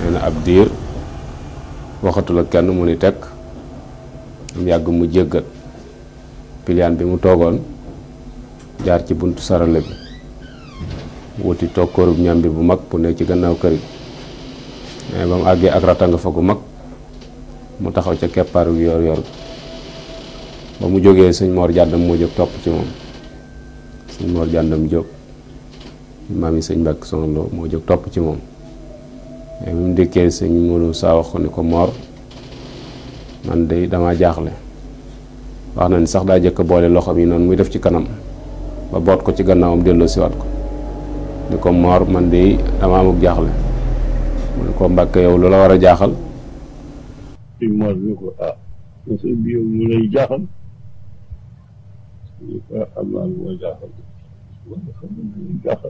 nee na ab diir waxatul ak kenn mu ni tekk am yàgg mu jéggat piliyaan bi mu toogoon jaar ci buntu sarale bi wuti toog kóorub ñambi bu mag bu ne ci gannaaw kër gi mais ba mu àggee ak ratanga fa gu mag mu taxaw ca keppaaru yor yor ba mu jógee sëñ Mor jàndam moo jóg topp ci moom sëñ Mor jàndam jóg maam yi sëñ Mbàkke Soxna Lo moo jóg topp ci moom mais bi mu dikkee sëñ Modou saa wax ko ni ko Mor man de dama jaaxle wax na ni sax daa jëkk boole loxoom yi noonu muy def ci kanam ba boot ko ci gannaawam delloo siwaat ko ni ko Mor man de dama amuk jaaxle mu ne ko Mbàkke yow lu la war a jaaxal sëñ Mor ni ko ah monsieur bi yow mu lay jaaxal ni ko am naa lu ma jaaxal wala xam nga lu jaaxal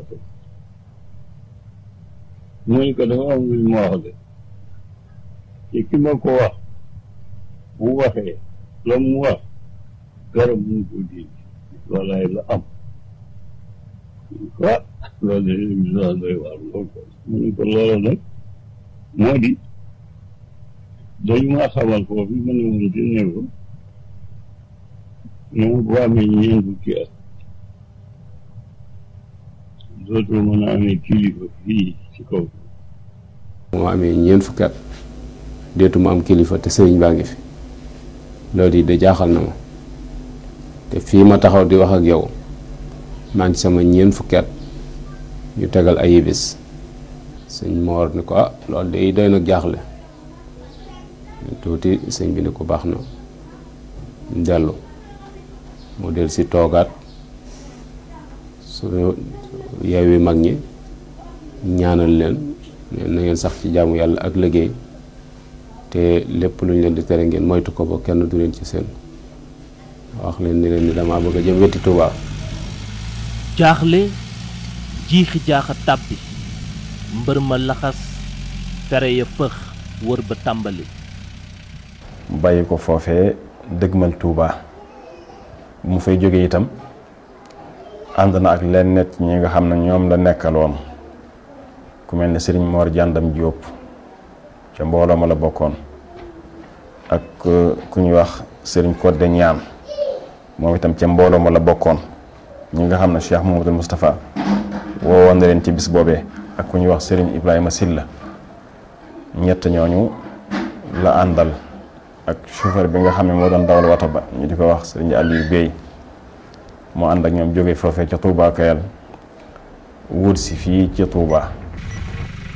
mu ni ko dafa am lu ma wax de te ki ma ko wax bu waxee la mu wax garab mu ko dindi loolaay la am ah loolu de émission doy waar lool ko mu ni ko loola nag moo di dañu maa xamal foofu ma ne woon ci néew ne ma boo amee ñeent fukki at dootoo mën a amee kilifa fii ci kaw moo amee ñeent fukki at deetu ma am kilifa te sëriñ baa ngi fi loolu yi de jaaxal na ma te fii ma taxaw di wax ak yow maa ngi sama ñeent fukki at ñu tegal ay bis sëñ Moor ni ko ah loolu de doy nag jaaxle tuuti sëñ bi ni ko baax na dellu mu del si toogaat su yeewi mag ñi ñaanal leen na ngeen sax ci jaamu yàlla ak liggéey te lépp lu ñu leen di tere ngeen moytu ko ba kenn du leen ci seen wax leen ni leen ni dama bëgg a jëm wetti Tuubaa jaaxle jiixi jaaxa tàbbi mbër ma laxas fere ya fëx wër ba tàmbali bàyyi ko foofee dëgmal Touba mu fay jóge itam ànd na ak leen net ñi nga xam ne ñoom la nekkaloon ku mel ne sëriñ Mor Jàndam Jóob ca mbooloo ma la bokkoon ak ku ñuy wax sëriñ Codé Ñaan moom itam ca mbooloo ma la bokkoon ñi nga xam ne Cheikh Mouhamadou Moustapha woowoon na leen ci bis boobee ak ku ñuy wax sëriñ Ibrahima Silla ñett ñooñu la àndal ak chauffeur bi nga xam ne moo doon dawal wata ba ñu di ko wax sëriñ Aliou Bey moo ànd ak ñoom jóge foofee ca Touba Kayal wut si fii ci Touba